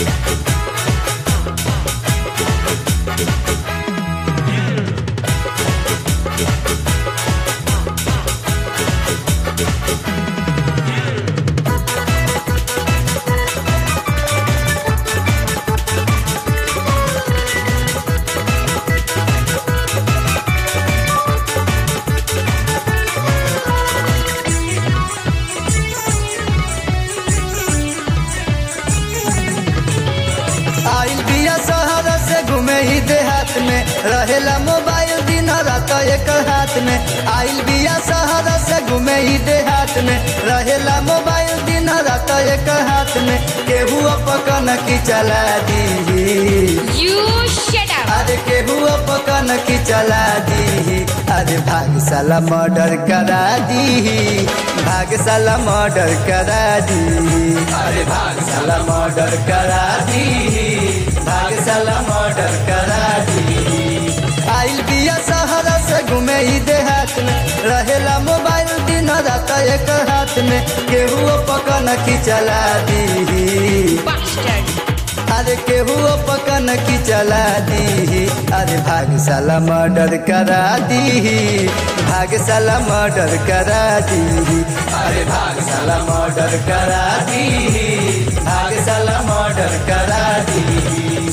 आइल बिया शहर से घूमे ही देहात में रहेला मोबाइल दिन रात एक हाथ में आइल बिया शहर से घूमे ही देहात में रहेला मोबाइल दिन रात एक हाथ में केहू पकन की चला दी You shut up. अरे केहू पकन की चला दी अरे भागशाला मर्डर करा दी भागशाला मर्डर करा दी अरे भागशाला मर्डर करा दी भागशाला मर्डर करा दी आइल बिया शहर से घूमे ही देहात में रहेला मोबाइल दिन रात एक हाथ में केहू पकन की चला दी Bastard. अरे केहू पकन की चला दी अरे भागशाला मर्डर करा दी भागशाला मर्डर करा दी अरे भागशाला मर्डर करा दी भागशाला मर्डर करा दी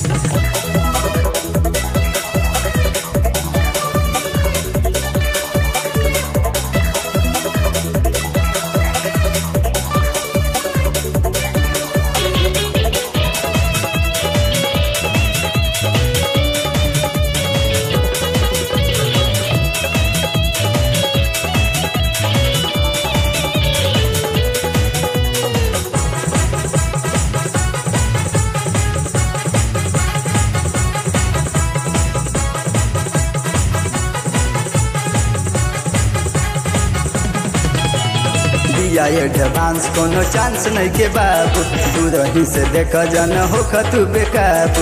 दिया एडवांस कोनो चांस नहीं के बाबू दूर ही से देख जन हो तू बेकाबू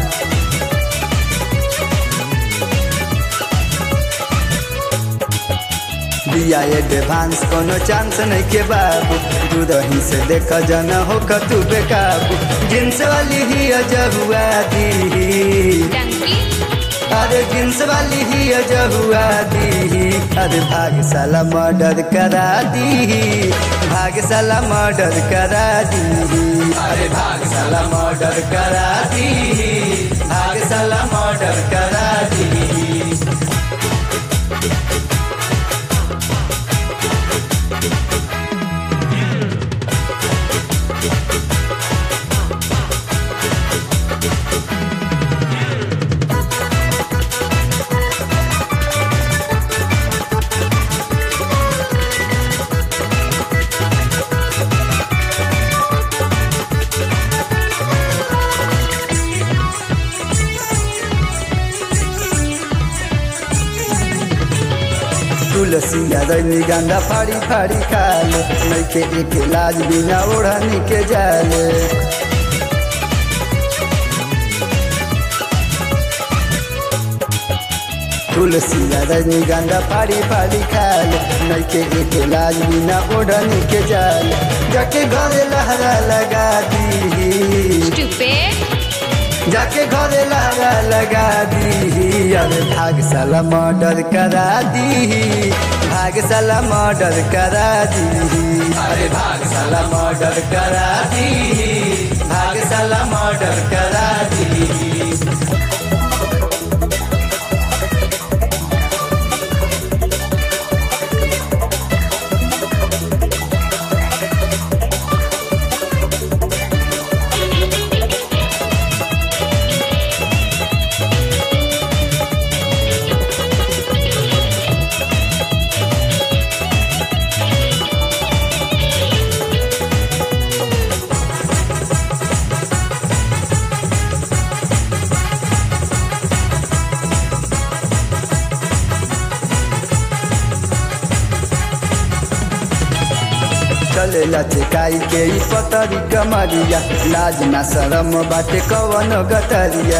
दिया एडवांस कोनो चांस नहीं के बाबू दूर ही से देख जन हो तू बेकाबू जिनस वाली ही अजहुआ दी Donkey. अरे जींस वाली ही अजहुआ दी अरे भागशाला मर्डर करा दी भागशाला मर्डर करा दी अरे भागशाला मर्डर करा दी भागशाला मर्डर करा दी तुलसी रजनी गंधा फाड़ी फाड़ी खाले नैके एक लाज बिना ओढ़नी के जाले तुलसी रजनी गंधा फाड़ी फाड़ी खाले नैके एक लाज बिना ओढ़नी के जाले जाके घरे लहरा लगा दी Stupid. जाके घरे लहरा लगा दी अरे भागशाला मर्डर करा दी भागशाला मर्डर करा दी अरे भागशाला मर्डर करा दी भागशाला मर्डर करा दी चलेला चिकाई के ई पतरी कमरिया लाज ना शरम बाटे कवन गतरिया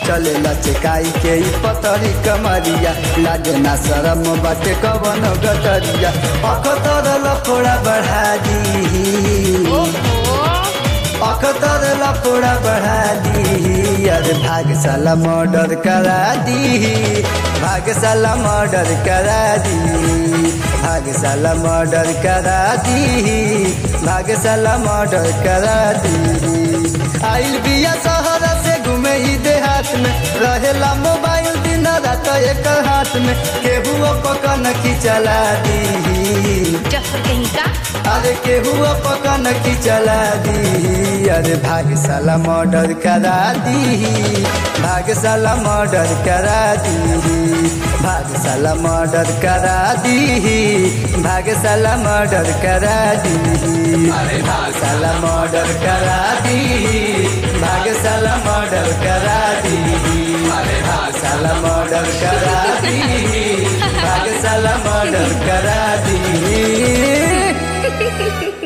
चले लचकाई के ई पतरी कमरिया लागे ना शरम बाटे कवन गटरिया अखतर लफोड़ा बढ़ा दी ओहो अखतर लफोड़ा बढ़ा दी अरे भागशाला मर्डर करा दी भागशाला मर्डर करा दी भागशाला मर्डर करा दी भागशाला मर्डर करा दी आइल बिया शहर से घूमे ही देहात में रहेला मोबाइल दिन रात एक हाथ में केहू पकन की चला दी जफर कहीं का अरे केहू पकन की चला दी अरे भागशाला मर्डर करा दी भागशाला मर्डर करा दी भागशाला मर्डर करा दी भागशाला मर्डर करा दी अरे भागशाला मर्डर करा दी भागशाला मर्डर करा दी अरे भागशाला मर्डर करा दी भागशाला मर्डर करा दी